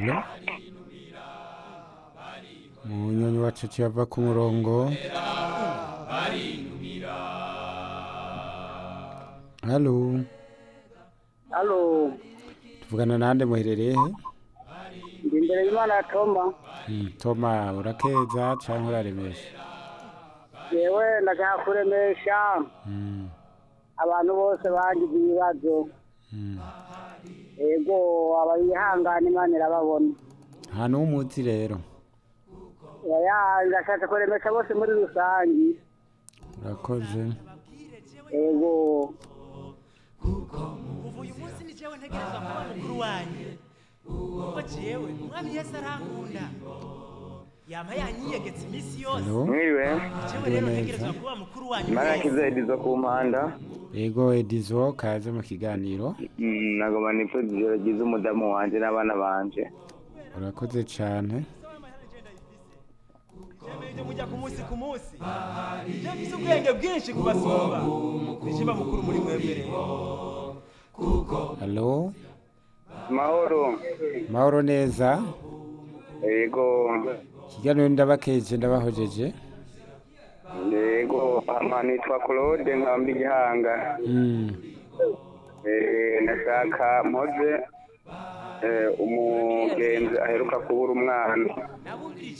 Hello? Munyonyi wacu ava ku murongo. Hello? Halo, Tuvugana nande muherereye he? ndi imbere y'Imana ya Toma. Mm, Toma urakeza canke uraremesha? Yewe ndashaka kuremesha Mm, abantu bose bagize ibibazo. mm. Ego abayihangana Imana irababona. Nta n'umuzi rero. Oya ndashaka kuremesha bose muri rusangi. Urakoze. Ego kuva uyu munsi ni jewe ntegerezwa kuba mukuru wanyu kuko jewe umwami yesu arankunda yama yanyiyegetse iminsi yose Hello? mwiriwe jewe rero ntegerezwa kuba mukuru wanyu imana mwese. yakiza edizo ku mpanda Ego Edizo kaze mu kiganiro. Mm, nagoma nipfuza ijoro ryiza umudamu wanje n'abana banje Urakoze cane. Jewe mujya ku munsi ku munsi je mfise ubwenge bwinshi kubasumba nije ba mukuru muri mwebwe rero Hello? mahoro Mahoro neza. yego Ikiganiro ndabakeje ndabahojeje. yego ama nitwa claude nkamba igihanga Mm. Eh, ndashaka mpoze eh, umugenzi aheruka kubura umwana